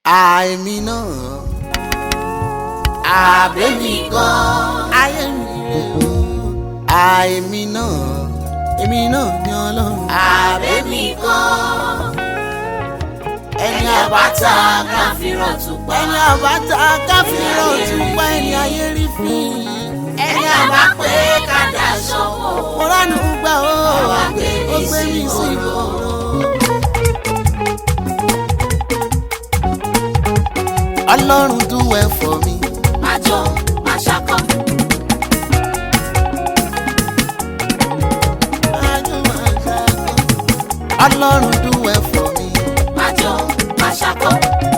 àìmí náà àbẹ́mi gan ayé mi rè o àìmí náà èmi náà ní ọlọ́run àbẹ́mi gan. ẹni àbáta káfíràn tún pa. ẹni àbáta káfíńrọ̀ tún pa ẹni ayé rí fín ẹni àbá pé kádà sọ́wọ́. mo ránú gbà ó Àwa gbé ó mi gbé mi sí sí ìgboro. ọlọ́run dúwẹ́ fọ̀ mi máa jó máa ṣakọ. ọlọ́run dúwẹ́ fọ̀ mi máa jó máa ṣakọ.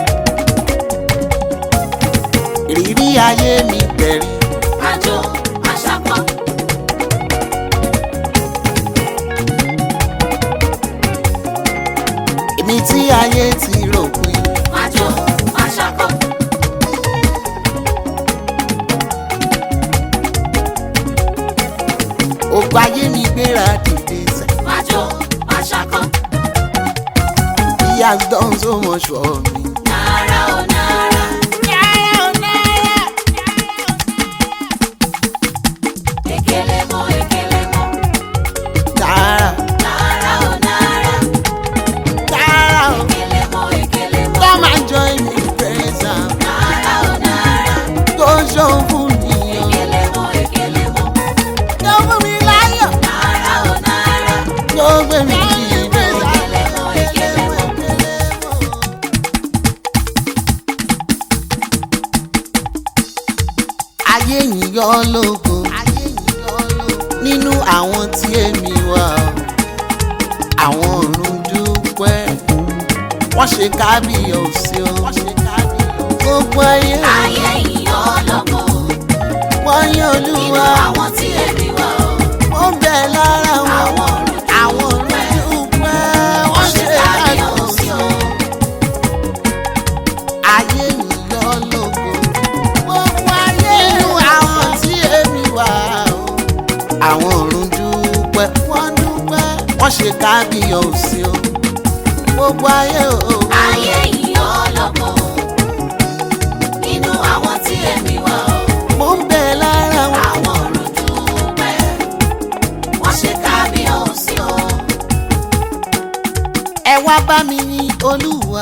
ìrírí ayé mi bẹ̀rẹ̀ máa jó máa ṣakọ. èmi tí ayé ti rògbìn máa jó máa ṣakọ. ògbà ayé mi gbéra dìde sẹ́ máa jó máa ṣakọ. he has done so much for me. náírà ó náírà. ekele mọ ekele mọ. Tààrà náírà ó náírà. tààrà o ekele mọ ekele mọ. come and join me praise am náírà ó náírà. tó ṣóun fún mi o. ekele mọ ekele mọ. tó fún mi láyọ̀ náírà ó náírà. tó gbé mi dìde. ekele mọ ekele mọ. ayé yìí yọ lógo nínú àwọn tí èmi wà o. àwọn ọ̀run dúpẹ́ wọ́n ṣe kábíyèsí o gbogbo ayé ayé yìí ọlọ́mọ. wọ́n yán nínú olúwa àwọn tí èmi wà ó. ó ń bẹ lára wọn àwọn ọ̀run àwọn ọ̀run dúpẹ́ wọ́n ṣe kábíyèsí o. ayé yìí yọ lógo gbogbo ayé nínú àwọn tí èmi wà o. àwọn ọ̀run dúpẹ́ wọ́n dúpẹ́ wọ́n ṣe kábíyèsí o. gbogbo ayé o. ayé yìí ọlọ́mọ. nínú àwọn tí èmi wà ó. mo ń bẹ lára wọn. àwọn ọ̀run dúpẹ́. wọ́n ṣe kábíyèsí o. ẹ wá bá mi yin olúwa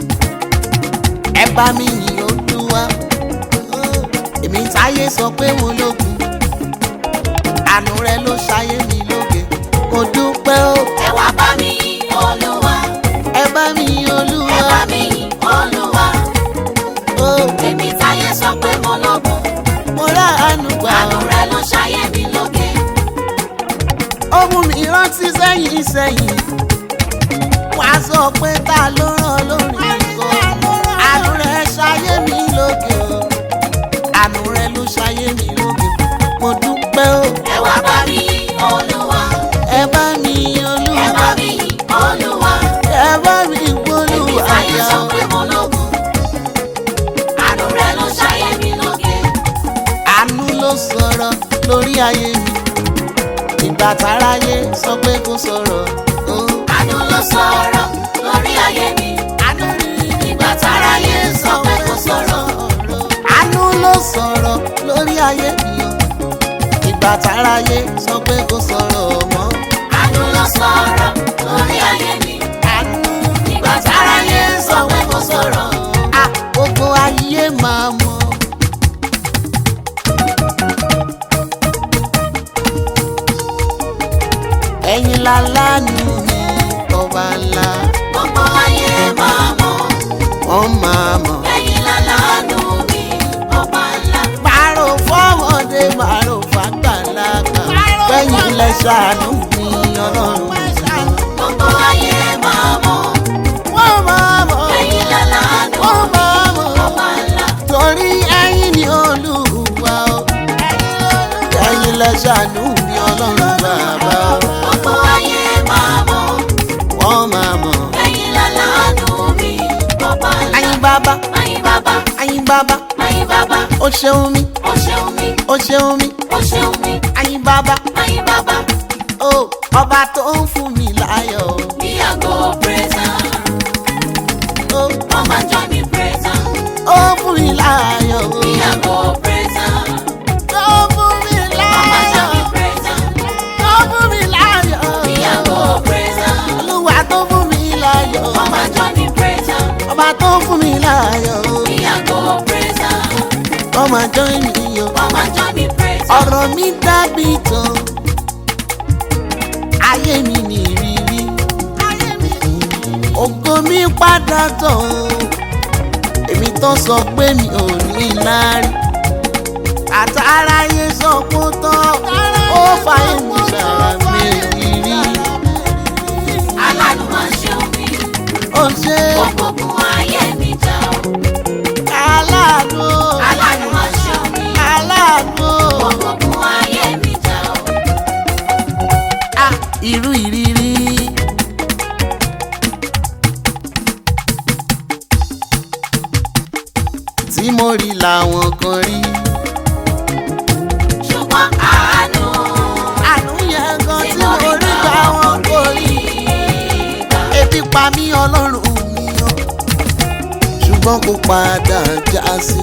ẹ bá mi yin olúwa èmi táyé sọ pé mo lógun àánú rẹ ló ṣayé mi lóge mo dúpẹ́ o ẹ wá bá mi yìn olúwa. ẹ bá mi yin ẹ olúwa bá mi yìn olúwa. o èmi táyé sọ pé mo lọ́gùn. mo rà àánú gbà àánú o rẹ ló ṣayé mi lóge. ó mú mi rántí sẹ́yìn sẹ́yìn wá sọ pé ta ló ràn lórí nǹkan àánú rẹ ṣayé mi lóge o àánú rẹ ló ṣayé mi lóge mo dúpẹ́ o. ẹ wá bá mi yìn olúwa. ẹ bá mi yin ẹ bá olúwa mi yìn olúwa. ẹ bá mi èmi gbólúwa táyé yá sọ pé mo lọ́gùn. àánú rẹ ló ṣayé mi lóge. àánú ló sọ̀rọ̀ lórí ayé mi ìgbà táráyé sọ pé kó sọ̀rọ̀ ó àánú ló sọ̀rọ̀ lórí ayé mi. àánú ni ìgbà táráyé sọ pé kó sọ̀rọ̀. àánú ló sọ̀rọ̀ lórí ayé mi o ìgbà táráyé sọ pé kó sọ̀rọ̀ mọ́ àánú ló sọ̀rọ̀ lórí ayé mi. àánú ìgbà táráyé sọ pé kó sọ̀rọ̀. à gbogbo ayé máa mọ̀. ẹ̀yin lálánú mi ọba ńlá gbogbo ayé máa mọ̀. wọ́n máa mọ̀. ẹ̀yin lálàánú mi ọba ńlá. Màrò fọ́mọdé màrò fàgbàlagbà. Bẹ́yìn lẹ ṣàánú mi ọlọ́run. gbogbo ayé máa mọ̀. Wọ́n máa mọ̀. ẹ̀yin lálàánú Wọ́n máa mọ̀. ọba ńlá. Torí ẹ̀yin ni olúwa o. Ẹ̀yin lẹ ṣàánú mi ọlọ́run bàbá o. gbogbo ayé máa mọ̀. Wọ́n máa mọ̀. ẹ̀yin lálàánú mi ọba ńlá. Ayin bàbá, ayin bàbá ayin bàbá, ayin bàbá ó ṣeun mi, ó ṣeun mi ó ṣeun mi. ó ṣeun mi Ayin bàbá, ayin bàbá ó ọba tó ń fún mi láyọ̀ o. bí àgọ́ praise am. Ó Come and join me praise fún mi láàyò Me I go praise am. ọmọ àjọ ènìyàn Come and join me praise am. ọ̀rọ̀ mi dàbí tán ayé mi ní ìrírí ògo mi padà tán èmi tó sọ pé mi ò ní láárí àtàráyé sọ pé ó tán ó fàyè mi sára mi ìrírí Aláàánú máa ṣe omi. ó ṣe Ògbógun ayé mi jà o. aláàánú Aláàánú máa ṣe omi. aláàánú Ògbógun ayé mi jà o. Ah, irú ìrírí. tí mo rí làwọn kan rí. Ṣùgbọ́n àánú àánú yẹn gan tí tí mo mo rí rí gbà gbà wọn wọ́n kò rí. gbà. ebi pa mí ọlọ́run mi o ṣùgbọ́n kò padà já sí.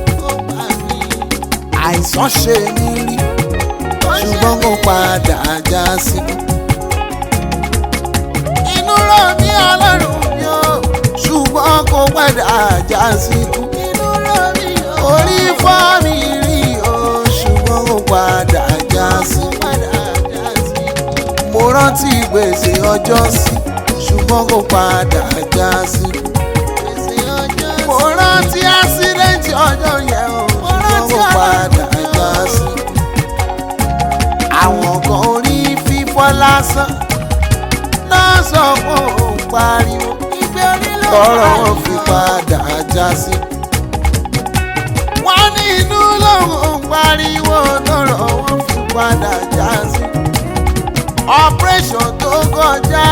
àìsàn ṣe mí rí ṣùgbọ́n kò padà já sí. inú rọ̀ mí ọlọ́run mi o ṣùgbọ́n kò padà já sí. inú rọ̀ mí o orí fọ́ mi rí o ṣùgbọ́n kò padà já sí. mo rántí gbèsè ọjọ́ sí ṣùgbọ́n kò padà já sí. mo rántí ásídẹ́ǹtì ọjọ́ yẹn o ṣùgbọ́n kò padà já sí. àwọn kan orí fífọ́ lásán náà sọ pé òun pariwo tọrọ wọn fi padà já sí. wọ́n ní inú lòun pariwo tọrọ wọn fi padà já sí. operation tó kọjá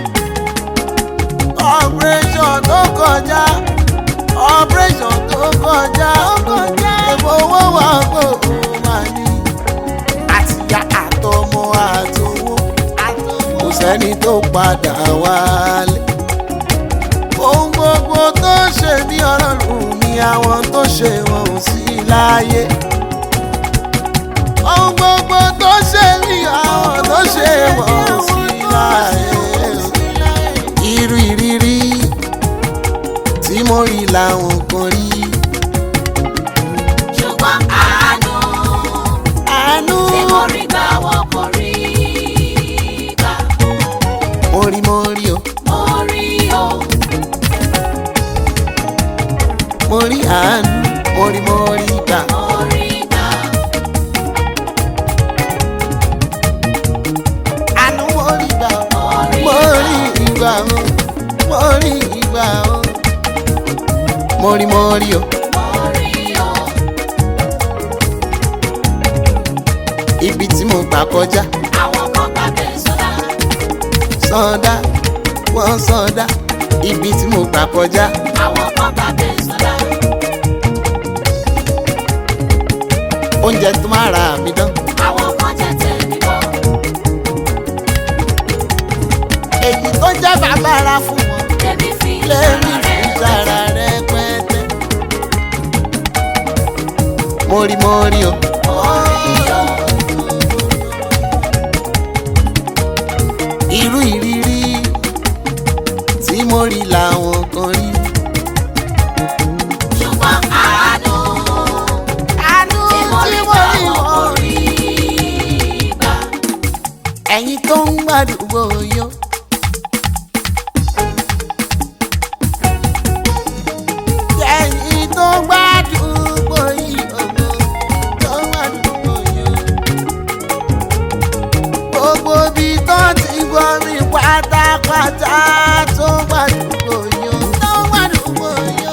operation tó kọjá operation tó kọjá èbó owó wà pé òun máa ní àtìyá àtọmọ àtowó kò sẹ́ni tó padà wálé ohun gbogbo tó ṣe ní ọlọ́run ni àwọn tó ṣe wọn ò sí láyé ohun gbogbo tó ṣe ní àwọn tó ṣe wọn ò sí láyé irú ìrírí tí mo rí làwọn kan rí Ṣùgbọ́n àánú àánú tí mo rí gbà wọ́n kò rí gbà. mo rí mo rí o Mo rí o. mo rí àánú mo rí mo rí gbà Mo rí gbà. àánú mo rí gbà o. Mo rí mo gbà. rí ìgbà o mo rí ìgbà o mo rí mo rí o Mo rí o. ibi tí mo gbà kọjá Àwọn kan gbàgbé sọ́dá. sọdá wọn sọdá ibi tí mo gbà kọjá Àwọn kan gbàgbé sọ́dá. oúnjẹ tó máa ra mi dán Àwọn kan jẹ́ tèmi bọ́. èyí tó jẹ́ bàbára fún wọn Lèmi fi lẹ́yìn ìṣàrà rẹ̀ ìjára rẹ pẹ́ẹ́tẹ́ mo rí mo rí o Mo rí o. irú ìrírí tí mo rí làwọn kan rí. Ṣùgbọ́n àánú àánú tí mo tí rí mo gbà rí wọ́n kò wọn rí gbà. ẹ̀yin tó ń gbàdúgbò yó. ẹ̀yin tó ń gbàdúgbò yìí ògo tó ń gbàdúgbò yó. gbogbo ibi tó ti gbọ́ mi pátápátá tó ń gbàdúgbò yó. tó ń gbàdúgbò yó.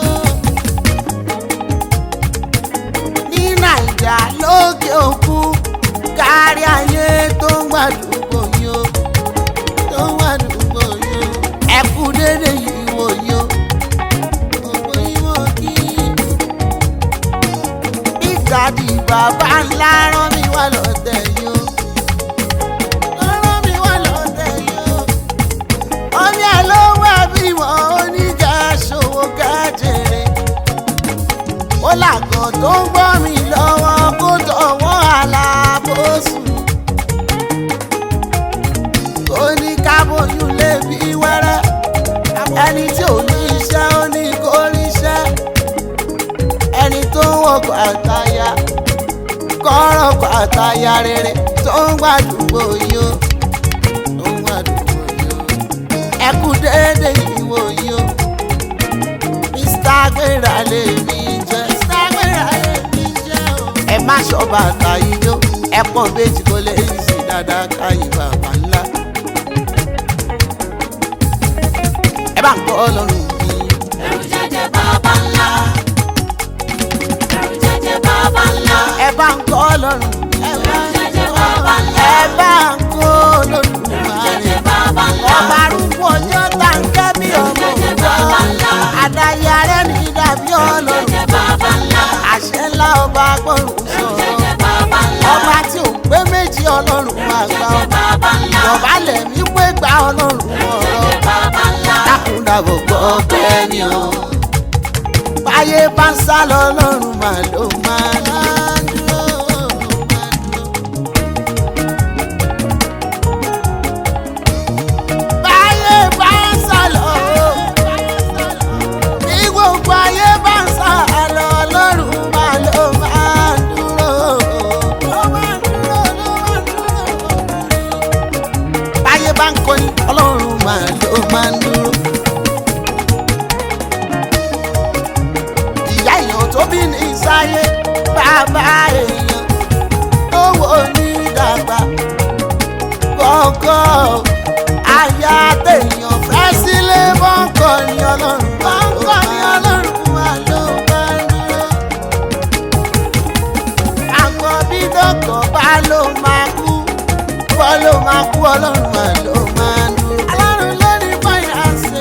ní nàìjà lókè òkun kárí ayé tó ń gbàdúgbò yó tó ń gbàdúgbò yó ẹ kú dédé yìí wò yó gbogbo ìwò kí ìgbàdì bàbá ńlá rán mi wá lọ́tẹ̀ yó rán mi wá lọ́tẹ̀ yó omi ẹ̀ ló wà bí wọ́n oníjà ṣòwò kájèrè ó làgàn tó ń gbọ́ mi lọ́wọ́ kó tọwọ́ alábòsùn. ó ní kábòyún lè bí wẹ́rẹ́ ẹni tí ò ní iṣẹ́ ó ní kó ríṣẹ́. ọkọ̀ àtàyà rere tó ń gbàdúgbò yìí ó tó ń gbàdúgbò yìí ó ẹ kú déédéé ìwò yìí ó mr gbéra lè mí jẹ́ mr gbéra lè mí jẹ́ o. ẹ má ṣọ́ bàtà yìí ó ẹ pọ́n méjì kó lè yí sí dáadáa káyé bàbá ńlá. ẹ bá ń kọ́ ọlọ́run mi. ẹrù jẹjẹ bàbá ńlá ẹrù jẹjẹ bàbá ńlá ẹ bá ń kọ́ ọlọ́run mi. ẹ bá ń jẹjẹ bàbá ńlá ẹ bá ń kọ́ ọlọ́run ẹrù mi. jẹjẹ bàbá ńlá ọba arúgbó ọjọ́ tá ń kẹ́ bí ọmọ jẹjẹ bàbá ńlá àdáyé arẹ́ ní dàbí ọlọ́run jẹjẹ bàbá ńlá àṣẹ ńlá ọba agbọ́rùn sọ̀rọ̀ jẹjẹ bàbá ńlá ọba tí ò pé méjì ọlọ́run àgbà jẹjẹ bàbá ńlá dọ̀bálẹ̀ mi pé gba ọlọ́run ọ̀rọ̀ jẹjẹ bàbá ńlá dákúndàbọ̀ gbọ́ pẹ́ ni o báyé bá ń sá lọ ọlọ́run mà ló máa dúró. báyé bá ń sá lọ bí gbogbo ayé bá ń sá lọ ọlọ́run mà ló máa dúró. ló máa dúró ló máa dúró báyé bá ń kọni ọlọ́run máa ló máa ń dúró. ìyá èèyàn tó bí ní sáyé bàbá èèyàn tó wò ní dàgbà kọ̀ọ̀kọ̀ àyà téèyàn fẹ́ sílé bọ́ńkọ̀ ni ọlọ́run bọ́ńkọ̀ ni ọlọ́run máa ló máa ń dúró. àgbọ̀ bí dọ́kọ̀ bá ló máa kú bọ́ ló máa kú ọlọ́run máa ló máa ń dúró. ọlọ́run ló ní báyà ṣe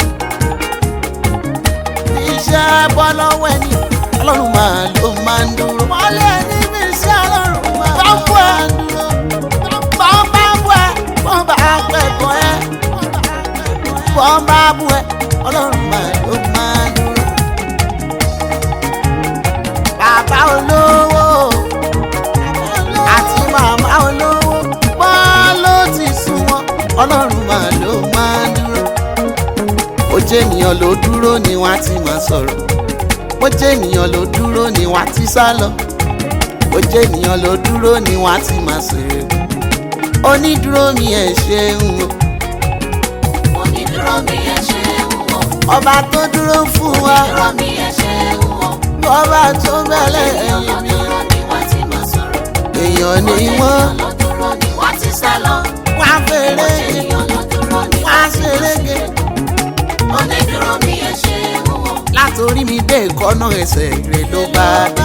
iṣẹ́ bọ́ lọ́wọ́ ẹni ọlọ́run máa ló máa ń dúró. wọlé ẹni bí iṣẹ́ ọlọ́run máa ló máa ń dúró. bọ́n bá bú ẹ bọ́n bá pẹ̀kọ́ ẹ bọ́n bá bú ẹ ọlọ́run máa ló máa ń dúró. bàbá olówó àti màmá olówó bọ́n ló ti sún wọn ọlọ́run máa ló máa ń dúró ó jẹ́ ènìyàn ló dúró ni wọ́n á ti máa sọ̀rọ̀ ó jẹ́ ènìyàn ló dúró ni wọ́n á ti sá lọ ó jẹ́ ènìyàn ló dúró ni wọ́n á ti máa sèrè onídúró mi ẹ̀ ṣeun o onídúró mi ẹ ṣe ń wò ọba tó dúró fún wa onídúró mi ẹ ṣe ń wò ọba tó bẹ̀lẹ̀ ènìyàn ló ẹ̀yìn mi dúró ni wọ́n ti máa sọ̀rọ̀ èèyàn ni wọ́n ènìyàn ló dúró ni wọ́n ti sá lọ wá fèrè ènìyàn ló dúró ni wá wọ́n ti máa ṣerége sọ̀rọ̀ onídúró mi ẹ ṣe ń wò látòrí mi dé ìkọ́nà ẹsẹ̀ rẹ̀ ló bá dé.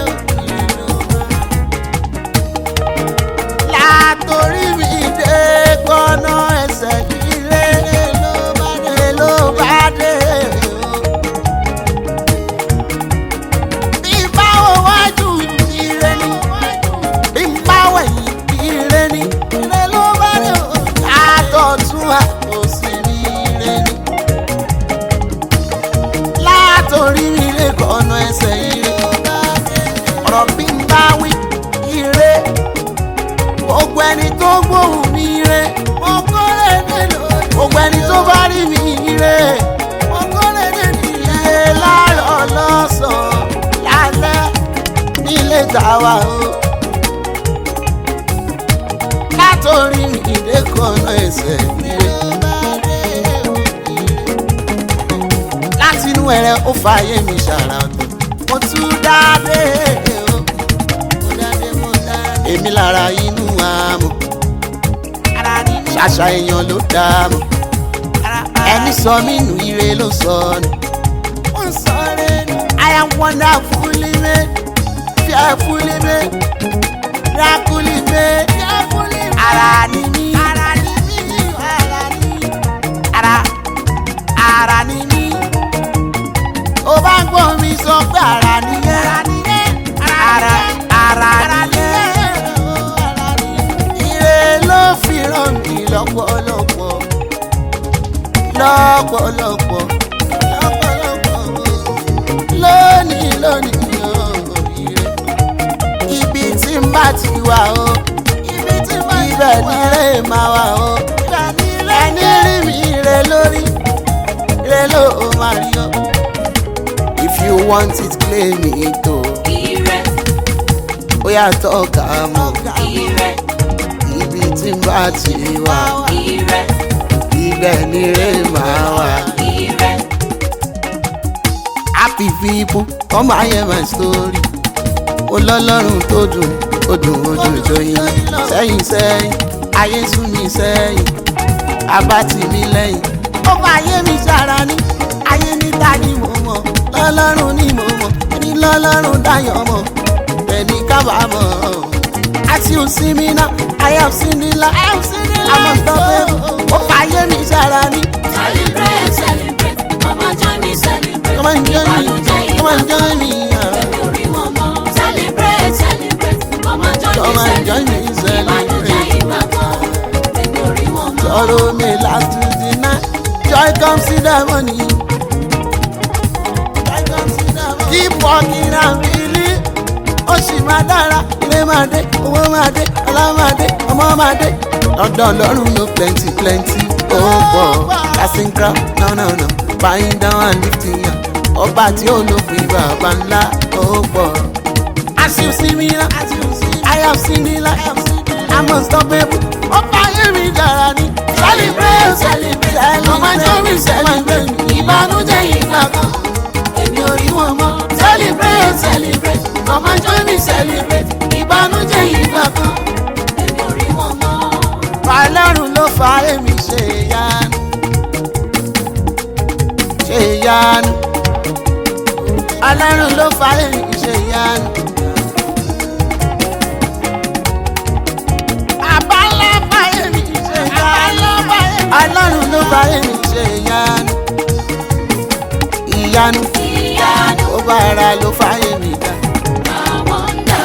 látòrí mi dé ìkọ́nà ẹsẹ̀ ire ló bá dé. ló bá dé. bí báwo wájú ire ni bí báwo ẹ̀yìn ire ni ire ló bá dé. àtọ̀tún àtòsí ni ire ni látòrí ire kọ̀ọ̀nà ẹsẹ̀ ire. ọ̀rọ̀ bí n bá wí ire. gbogbo ẹni tó gbóhùn mi ire. mo kórè nílò. gbogbo ẹni tó bá rí mi ire. mo kórè nílò. ire láàárọ̀ lọ́sàn-án lálẹ́ nílé tàwa o. látòrí ire kọ̀ọ̀nà ẹsẹ̀ ire. láti inú ẹrẹ ó fààyè mi ṣàrà ọ̀tọ̀ mo tún dáadé o mo dáadé mo dáadé èmi lára inú àmọ́ ṣàṣà èèyàn ló dààmú ẹni sọ mí nù ire ló sọ nù. I am wonderfully made, fearfully made, miraculously made. Ara ni mí, ara ni mí, ara ni mí, ara ara ni mí ó bá ń gbọ́ mi sọ pé ara nìyẹn ara ara nìyẹn ire ló fi ràn mí lọ́pọ̀lọpọ̀ lọ́pọ̀lọpọ̀ lọ́pọ̀lọpọ̀ lónìí lónìí o ire ibi tí n bá ti wà o ibẹ̀ nílé máa wà o ẹni rí mi ire lórí ire ló máa rí o. If you want it, claim it o. ire ó yàtọ̀ ká mọ̀ ire ibi tí n bá ti wà ire ibẹ̀ ni rè máa wà. ire happy people come and hear my story. ó lọ́lọ́run tó dùn ó dùn ó dùn jọyìn sẹ́yìn sẹ́yìn ayé sún mi sẹ́yìn abá tì mí lẹ́yìn. ó bá ayé mi sára ní ayé níta ni mo mọ̀ lọ́lọ́run ni mo mọ̀ ẹni lọ́lọ́run dáyọ̀ mọ̀ ẹni kábàámọ̀. àti òsínmi náà I have seen the light àmọ́ tọ́pẹ́ ó bá ayé mi sára ní. celebrate celebrate come and join me celebrate come and join me ìbànújẹ́ come and join me. ah. èmi ò rí wọn mọ́ celebrate celebrate come and join Come me and join me celebrate ìbànújẹ́ celebrate. ìgbà kan èmi ò rí wọn mọ́. Sorrow may last to the night. Joy comes in the morning. Joy comes in the morning. Keep walking and believe. Ó sì máa dára, ilé máa dé, owó máa dé, ọlá máa dé, ọmọ máa dé. Lọ́dọ̀ lọ́rùn ló plenty plenty. Ó pọ̀, passing crowd, no no no, buying down and lifting up. Ọba tí ó lópin bàbá ńlá, ó pọ̀. As you see me now, I have seen the light. I'm unstoppable. Ọba ayé mi dára ni. Celebrate, celebrate, come and join me celebrate. Ìbànújẹ́ ìgbà kan, èmi ò rí wọn mọ́. Celebrate, celebrate, come and join me celebrate. Ìbànújẹ́ ìgbà kan, èmi ò rí wọn mọ́. Ọlọ́run ló fa èmi ṣe ìyanu. Ṣe ìyanu. Ọlọ́run ló fa èmi ṣe ìyanu. Àbálá fa èmi ṣe ìyanu. Ọlọ́run ló fa èmi ṣe ìyanu. Ìyanu ìyanu ó bá ara ló fa èmi dá. àwọn ń dà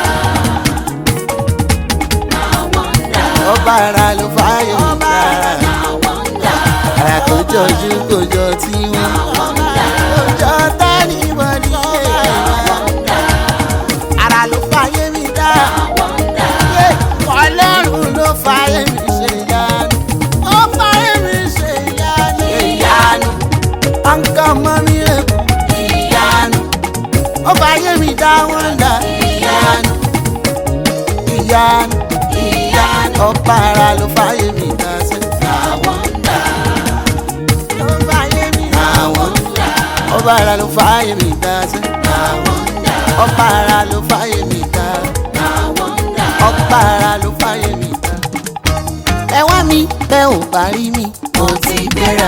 àwọn ń dà Ó bá ara ló fa èmi dá. àwọn ń dà Àrà tó jọjú kò jọ tí wọ́n. àwọn ń dà Jọ tẹ́lí wọlé. àwọn ń dà Àrà ló fa èmi dá. àwọn ń dà Ọlọ́run ló fa èmi ṣe ìyanu. Ó fa èmi ṣe ìyanu. Ìyanu. Ọ̀nkàn mọ́ mi rẹ̀ kú. Ìyanu. Ó fa èmi dá wọ́n dá. Ìyanu. Ìyanu. ìyanu Ọba ara ló fa èmi dá sẹ́. àwọn ń dà Ló fa èmi dá wọ́n. ń dà Ọba ara ló fa èmi dá sẹ́. àwọn ń dà Ọba ara ló fa èmi dá. àwọn ń dà Ọba ara ló fa èmi dá. Ẹ wá mi bẹ́ ò bá rí mi. mo ti gbéra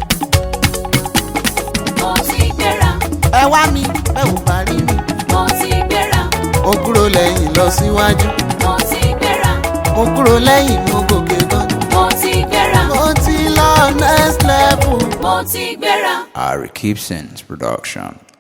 mo ti gbéra Ẹ wá mi bẹ́ ò bá rí mi. mo ti gbéra Mo kúrò lẹ́yìn lọ síwájú. mo ti gbéra Mo kúrò lẹ́yìn mo gòkè gan. mo ti gbéra Mo ti lọ next level. mo ti gbéra. Ari Keepson's production.